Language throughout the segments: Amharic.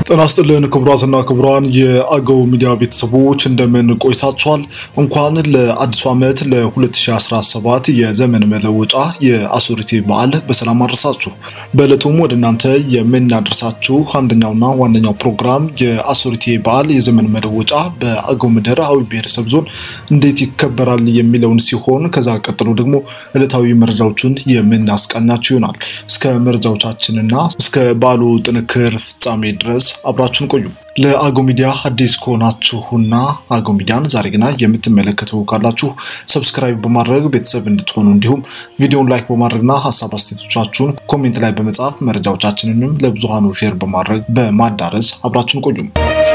ጤና ይስጥልን ክቡራትና ክቡራን የአገው ሚዲያ ቤተሰቦች እንደምን ቆይታችኋል? እንኳን ለአዲሱ ዓመት ለ2017 የዘመን መለወጫ የአሶሪቴ በዓል በሰላም አድረሳችሁ። በዕለቱም ወደ እናንተ የምናደርሳችሁ አንደኛውና ዋነኛው ፕሮግራም የአሶሪቴ በዓል የዘመን መለወጫ በአገው ምድር አዊ ብሔረሰብ ዞን እንዴት ይከበራል የሚለውን ሲሆን ከዛ ቀጥሎ ደግሞ ዕለታዊ መረጃዎችን የምናስቃኛችሁ ይሆናል። እስከ መረጃዎቻችንና እስከ በዓሉ ጥንክር ፍጻሜ ድረስ አብራችሁን ቆዩ። ለአገው ሚዲያ አዲስ ከሆናችሁና አገው ሚዲያን ዛሬ ግና የምትመለከቱ ካላችሁ ሰብስክራይብ በማድረግ ቤተሰብ እንድትሆኑ እንዲሁም ቪዲዮን ላይክ በማድረግና ሀሳብ አስተያየቶቻችሁን ኮሜንት ላይ በመጻፍ መረጃዎቻችንንም ለብዙሃኑ ሼር በማድረግ በማዳረስ አብራችሁን ቆዩም።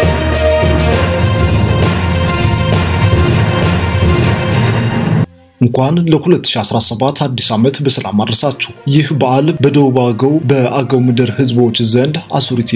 እንኳን ለ2017 አዲስ ዓመት በሰላም አድረሳችሁ። ይህ በዓል በደቡብ አገው በአገው ምድር ህዝቦች ዘንድ አሶሪቴ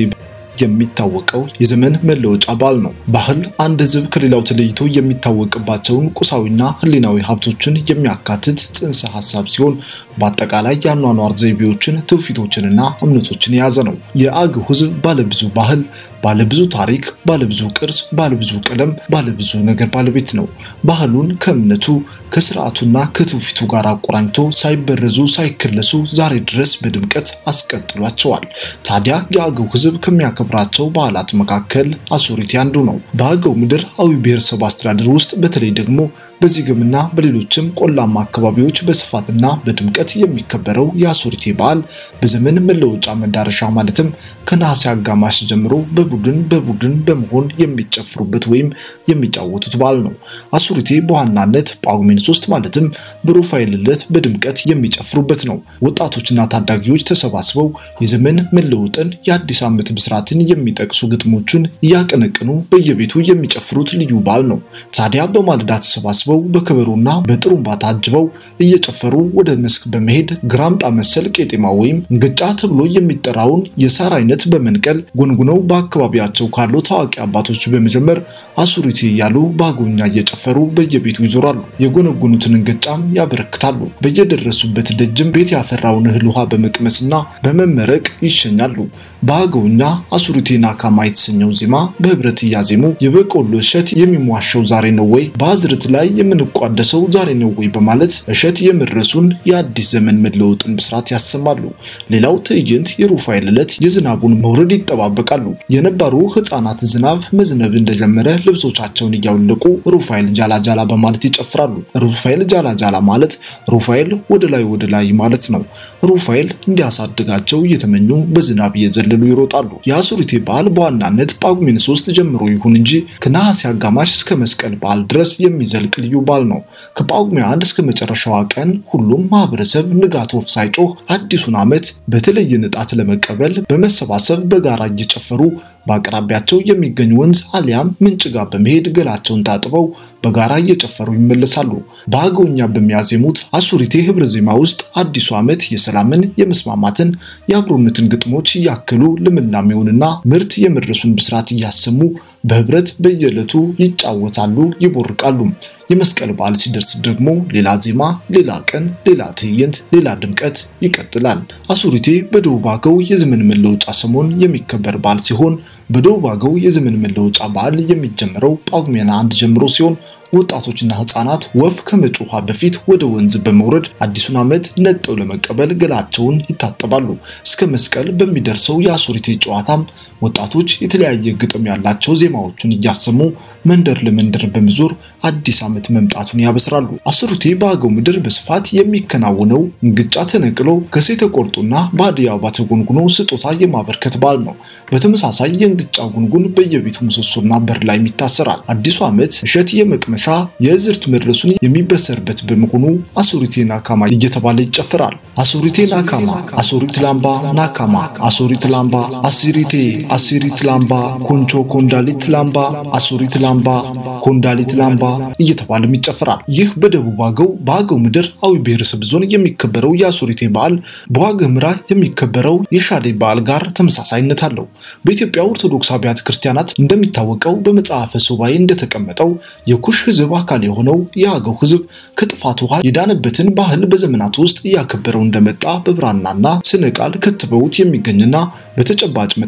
የሚታወቀው የዘመን መለወጫ በዓል ነው። ባህል አንድ ህዝብ ከሌላው ተለይቶ የሚታወቅባቸውን ቁሳዊና ህሊናዊ ሀብቶችን የሚያካትት ጽንሰ ሀሳብ ሲሆን በአጠቃላይ የአኗኗር ዘይቤዎችን፣ ትውፊቶችንና እምነቶችን የያዘ ነው። የአገው ህዝብ ባለብዙ ባህል፣ ባለብዙ ታሪክ፣ ባለብዙ ቅርስ፣ ባለብዙ ቀለም፣ ባለብዙ ነገር ባለቤት ነው። ባህሉን ከእምነቱ ከስርዓቱና ከትውፊቱ ጋር አቆራኝቶ ሳይበረዙ ሳይከለሱ ዛሬ ድረስ በድምቀት አስቀጥሏቸዋል። ታዲያ የአገው ህዝብ ከሚያከብራቸው በዓላት መካከል አሶሪቴ አንዱ ነው። በአገው ምድር አዊ ብሔረሰብ አስተዳደር ውስጥ በተለይ ደግሞ በዚግምና በሌሎችም ቆላማ አካባቢዎች በስፋትና በድምቀት የሚከበረው የአሶሪቴ በዓል በዘመን መለወጫ መዳረሻ ማለትም ከነሐሴ አጋማሽ ጀምሮ በቡድን በቡድን በመሆን የሚጨፍሩበት ወይም የሚጫወቱት በዓል ነው። አሶሪቴ በዋናነት ጳጉሜን ሶስት ማለትም በሩፋኤል ዕለት በድምቀት የሚጨፍሩበት ነው። ወጣቶችና ታዳጊዎች ተሰባስበው የዘመን መለወጥን የአዲስ ዓመት ብስራትን የሚጠቅሱ ግጥሞችን እያቀነቅኑ በየቤቱ የሚጨፍሩት ልዩ በዓል ነው። ታዲያ በማለዳ ተሰባስበው በከበሮና በጥሩምባ ታጅበው እየጨፈሩ ወደ መስክ በመሄድ ግራምጣ መሰል ቄጤማ ወይም እንግጫ ተብሎ የሚጠራውን የሳር አይነት በመንቀል ጎንጉነው በአካባቢያቸው ካሉ ታዋቂ አባቶች በመጀመር አሶሪቴ እያሉ በአገውኛ እየጨፈሩ በየቤቱ ይዞራሉ። የጎነጎኑትን እንግጫም ያበረክታሉ። በየደረሱበት ደጅም ቤት ያፈራውን እህል ውሃ በመቅመስና በመመረቅ ይሸኛሉ። በአገውኛ አሶሪቴ ናካማ የተሰኘው ዜማ በህብረት እያዜሙ የበቆሎ እሸት የሚሟሸው ዛሬ ነው ወይ በአዝርት ላይ የምንቋደሰው ዛሬ ነው ወይ በማለት እሸት የመድረሱን የአዲስ ዘመን መለወጥን ብስራት ያሰማሉ። ሌላው ትዕይንት የሩፋኤል ዕለት የዝናቡን መውረድ ይጠባበቃሉ። የነባሩ ህፃናት ዝናብ መዝነብ እንደጀመረ ልብሶቻቸውን እያወለቁ ሩፋኤል ጃላ ጃላ በማለት ይጨፍራሉ። ሩፋኤል ጃላ ጃላ ማለት ሩፋኤል ወደ ላይ ወደ ላይ ማለት ነው። ሩፋኤል እንዲያሳድጋቸው እየተመኙ በዝናብ እየዘለሉ ይሮጣሉ። የአሶሪቴ በዓል በዋናነት ጳጉሜን ሶስት ጀምሮ ይሁን እንጂ ከነሐሴ አጋማሽ እስከ መስቀል በዓል ድረስ የሚዘልቅ ልዩ በዓል ነው። ከጳጉሜ አንድ እስከ መጨረሻዋ ቀን ሁሉም ማህበረሰብ ንጋት ወፍ ሳይጮህ አዲሱን ዓመት በተለየ ንጣት ለመቀበል በመሰባሰብ በጋራ እየጨፈሩ በአቅራቢያቸው የሚገኝ ወንዝ አሊያም ምንጭ ጋር በመሄድ ገላቸውን ታጥበው በጋራ እየጨፈሩ ይመለሳሉ። በአገውኛ በሚያዜሙት አሶሪቴ ህብረ ዜማ ውስጥ አዲሱ ዓመት የሰላምን፣ የመስማማትን፣ የአብሮነትን ግጥሞች እያከሉ ልምላሜውንና ምርት የመድረሱን ብስራት እያሰሙ በህብረት በየዕለቱ ይጫወታሉ፣ ይቦርቃሉ። የመስቀል በዓል ሲደርስ ደግሞ ሌላ ዜማ፣ ሌላ ቀን፣ ሌላ ትዕይንት፣ ሌላ ድምቀት ይቀጥላል። አሶሪቴ በደቡብ አገው የዘመን መለወጫ ሰሞን የሚከበር በዓል ሲሆን በደቡብ አገው የዘመን መለወጫ በዓል የሚጀምረው ጳጉሜን አንድ ጀምሮ ሲሆን ወጣቶችና ህፃናት ወፍ ከመጮኋ በፊት ወደ ወንዝ በመውረድ አዲሱን ዓመት ነጠው ለመቀበል ገላቸውን ይታጠባሉ። እስከ መስቀል በሚደርሰው የአሶሪቴ ጨዋታም ወጣቶች የተለያየ ግጥም ያላቸው ዜማዎቹን እያሰሙ መንደር ለመንደር በመዞር አዲስ ዓመት መምጣቱን ያበስራሉ። አሶሪቴ በአገው ምድር በስፋት የሚከናወነው እንግጫ ተነቅሎ ከሴ ተቆርጦና በአደይ አበባ ተጎንጉኖ ስጦታ የማበርከት በዓል ነው። በተመሳሳይ የእንግጫ ጉንጉን በየቤቱ ምሰሶና በር ላይ ይታሰራል። አዲሱ ዓመት እሸት የመቅመሻ የእዝርት መድረሱን የሚበሰርበት በመሆኑ አሶሪቴ ናካማ እየተባለ ይጨፍራል። አሶሪቴ ናካማ፣ አሶሪት ላምባ ናካማ፣ አሶሪት ላምባ፣ አሲሪቴ አሲሪት ላምባ፣ ኮንቾ ኮንዳሊት ላምባ፣ አሶሪት ላምባ፣ ኮንዳሊት ላምባ እየተባለም ይጨፍራል። ይህ በደቡብ አገው በአገው ምድር አዊ ብሔረሰብ ዞን የሚከበረው የአሶሪቴ በዓል በዋግ ኽምራ የሚከበረው የሻዴ በዓል ጋር ተመሳሳይነት አለው። በኢትዮጵያ ኦርቶዶክስ አብያተ ክርስቲያናት እንደሚታወቀው በመጽሐፈ ሱባኤ እንደተቀመጠው የኩሽ ሕዝብ አካል የሆነው የአገው ሕዝብ ከጥፋት ውሃ የዳነበትን ባህል በዘመናት ውስጥ እያከበረው እንደመጣ በብራናና ስነ ቃል ከትበውት የሚገኝና በተጨባጭ መጽሐፈ ሱባኤ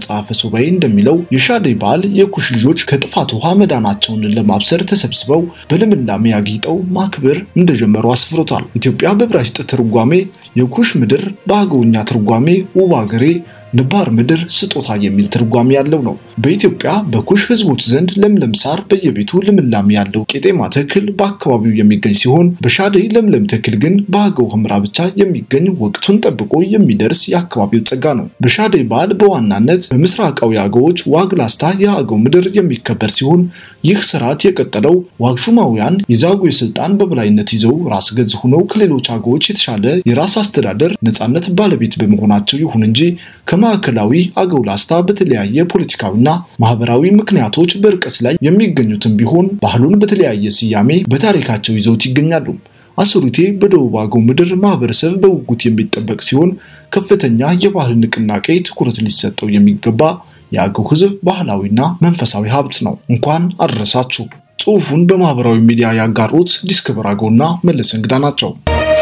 ሱባኤ እንደሚለው የሻደይ በዓል የኩሽ ልጆች ከጥፋት ውሃ መዳናቸውን ለማብሰር ተሰብስበው በልምላሜ አጊጠው ማክበር እንደጀመሩ አስፍሮታል። ኢትዮጵያ በዕብራይስጥ ትርጓሜ የኩሽ ምድር፣ በአገውኛ ትርጓሜ ውብ አገሬ ንባር ምድር ስጦታ የሚል ትርጓሜ ያለው ነው። በኢትዮጵያ በኩሽ ሕዝቦች ዘንድ ለምለም ሳር በየቤቱ ልምላሜ ያለው ቄጤማ ተክል በአካባቢው የሚገኝ ሲሆን በሻደይ ለምለም ተክል ግን በአገው ህምራ ብቻ የሚገኝ ወቅቱን ጠብቆ የሚደርስ የአካባቢው ጸጋ ነው። በሻደይ በዓል በዋናነት በምስራቃዊ አገዎች ዋግ ላስታ የአገው ምድር የሚከበር ሲሆን ይህ ስርዓት የቀጠለው ዋግሹማውያን የዛጉዌ ስልጣን በበላይነት ይዘው ራስ ገዝ ሆነው ከሌሎች አገዎች የተሻለ የራስ አስተዳደር ነጻነት ባለቤት በመሆናቸው ይሁን እንጂ ከማዕከላዊ አገው ላስታ በተለያየ ፖለቲካዊና ማህበራዊ ምክንያቶች በርቀት ላይ የሚገኙትም ቢሆን ባህሉን በተለያየ ስያሜ በታሪካቸው ይዘውት ይገኛሉ። አሱሪቴ በደቡብ አገው ምድር ማህበረሰብ በጉጉት የሚጠበቅ ሲሆን ከፍተኛ የባህል ንቅናቄ ትኩረት ሊሰጠው የሚገባ የአገው ህዝብ ባህላዊና መንፈሳዊ ሀብት ነው። እንኳን አደረሳችሁ። ጽሑፉን በማህበራዊ ሚዲያ ያጋሩት ዲስከቨር አገውና መለስ እንግዳ ናቸው።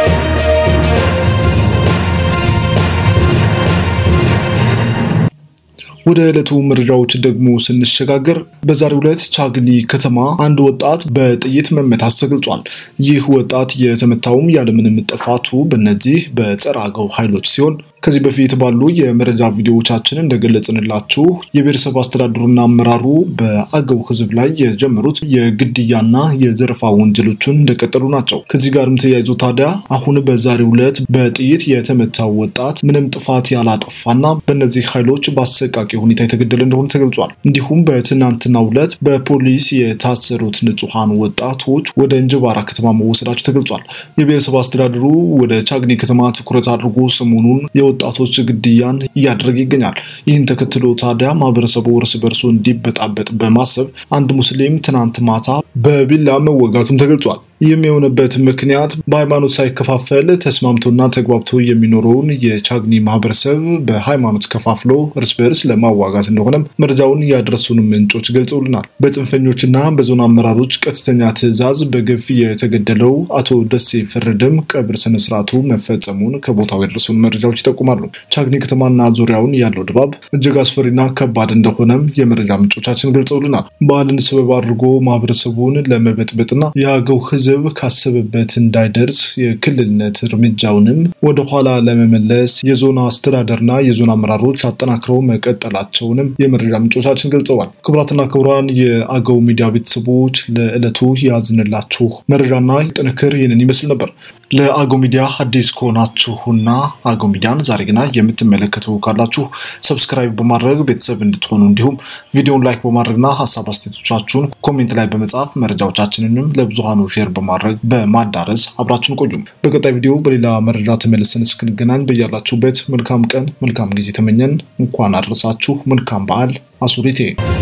ወደ ዕለቱ መረጃዎች ደግሞ ስንሸጋገር በዛሬው ዕለት ቻግኒ ከተማ አንድ ወጣት በጥይት መመታቱ ተገልጿል። ይህ ወጣት የተመታውም ያለምንም ጥፋቱ በእነዚህ በጸረ አገው ኃይሎች ሲሆን ከዚህ በፊት ባሉ የመረጃ ቪዲዮዎቻችን እንደገለጽንላችሁ የብሔረሰብ አስተዳደሩና አመራሩ በአገው ህዝብ ላይ የጀመሩት የግድያና የዘረፋ ወንጀሎችን እንደቀጠሉ ናቸው። ከዚህ ጋርም ተያይዞ ታዲያ አሁን በዛሬው ዕለት በጥይት የተመታው ወጣት ምንም ጥፋት ያላጠፋና በእነዚህ ኃይሎች በአሰቃቂ ሁኔታ የተገደለ እንደሆነ ተገልጿል። እንዲሁም በትናንትናው ዕለት በፖሊስ የታሰሩት ንጹሐን ወጣቶች ወደ እንጅባራ ከተማ መወሰዳቸው ተገልጿል። የብሔረሰብ አስተዳደሩ ወደ ቻግኒ ከተማ ትኩረት አድርጎ ሰሞኑን የወጣቶች ግድያን እያደረገ ይገኛል። ይህን ተከትሎ ታዲያ ማህበረሰቡ እርስ በርሱ እንዲበጣበጥ በማሰብ አንድ ሙስሊም ትናንት ማታ በቢላ መወጋቱም ተገልጿል። ይህም የሆነበት ምክንያት በሃይማኖት ሳይከፋፈል ተስማምቶና ተግባብቶ የሚኖረውን የቻግኒ ማህበረሰብ በሃይማኖት ከፋፍሎ እርስ በርስ ለማዋጋት እንደሆነም መረጃውን ያደረሱን ምንጮች ገልጸውልናል። በጽንፈኞችና በዞን አመራሮች ቀጥተኛ ትዕዛዝ በግፍ የተገደለው አቶ ደሴ ፈረደም ቀብር ስነስርዓቱ መፈጸሙን ከቦታው የደረሱን መረጃዎች ይጠቁማሉ። ቻግኒ ከተማና ዙሪያውን ያለው ድባብ እጅግ አስፈሪና ከባድ እንደሆነም የመረጃ ምንጮቻችን ገልጸውልናል። በዓልን ሰበብ አድርጎ ማህበረሰቡን ለመበጥበጥና የአገው ህዝብ ካሰበበት እንዳይደርስ የክልልነት እርምጃውንም ወደኋላ ለመመለስ የዞን አስተዳደርና የዞን አመራሮች አጠናክረው መቀጠላቸውንም የመረጃ ምንጮቻችን ገልጸዋል። ክቡራትና ክቡራን የአገው ሚዲያ ቤተሰቦች ለዕለቱ ያዝንላችሁ መረጃና ጥንክር ይህንን ይመስል ነበር። ለአገው ሚዲያ አዲስ ከሆናችሁና አገው ሚዲያን ዛሬ ግና የምትመለከቱ ካላችሁ ሰብስክራይብ በማድረግ ቤተሰብ እንድትሆኑ እንዲሁም ቪዲዮን ላይክ በማድረግና ሀሳብ አስተያየቶቻችሁን ኮሜንት ላይ በመጻፍ መረጃዎቻችንንም ለብዙሃኑ ሼር በማድረግ በማዳረስ አብራችሁን ቆዩም። በቀጣይ ቪዲዮ በሌላ መረጃ ተመልሰን እስክንገናኝ በያላችሁበት መልካም ቀን መልካም ጊዜ ተመኘን። እንኳን አደረሳችሁ። መልካም በዓል። አሱሪቴ